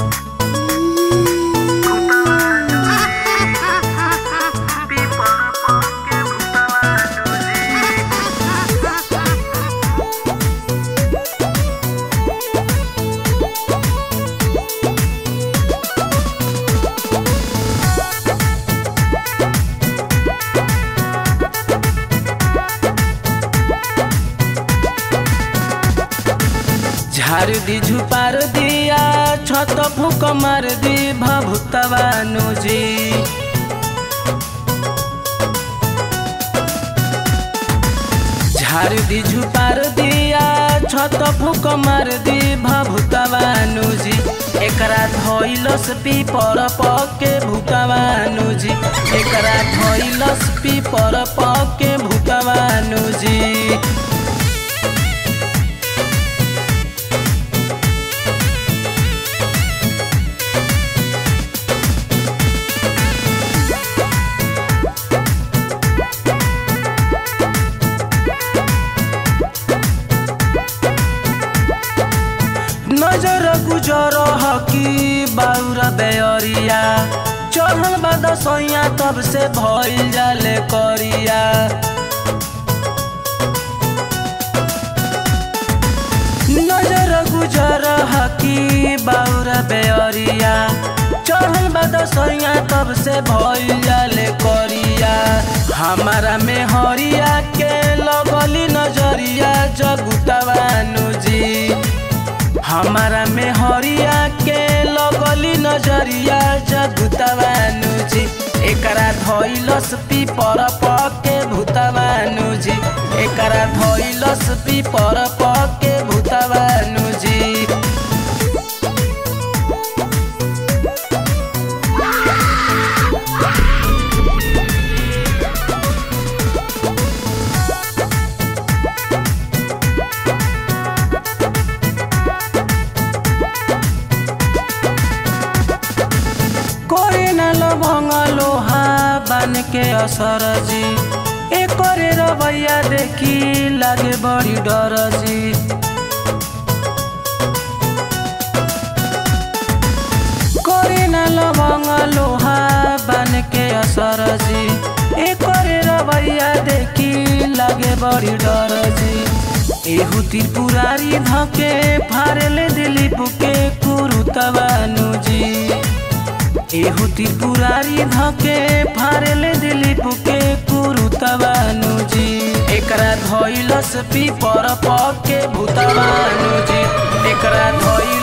झार दी झुपार दिया छत फूक मार दी भभुतवानु जी झार दी झुपार दिया छत फूक मार दी भभुतवानु जी एकरा धइलस पीपर पके भूतवानु जी एकरा धइलस पीपर पके भूतवानु जी नजर गुजर हकी बाउरा बेअरिया चढ़ल बा दसैया तब से भइल जाले करिया नजर गुजर हकी बाउरा बेअरिया चढ़ल बा दसैया तब से भइल जाले करिया हमारा में हरिया के लगली नजरिया जगुतवानु जी हमारा में हरिया के लगली नजरिया जगुतवानु जी एकरा धइलस पीपर पके भूतवानु जी एकरा धइलस पीपर पके भूतवानु जी करे न लभंग लोहा बन के असर जी एकरे रवैया देखी लागे बड़ी डर जी करे न लभंग लोहा बन के असर जी एकरे रवैया देखी लागे बड़ी डर जी एहू त्रिपुरारी धके फारेले दिलीप के कुरुतवानु जी एहू त्रिपुरारी धके फारेले दिलीप के कुरुतवानु जी एकरा धइलस पीपर पके भूतवानु जी एकरा धइल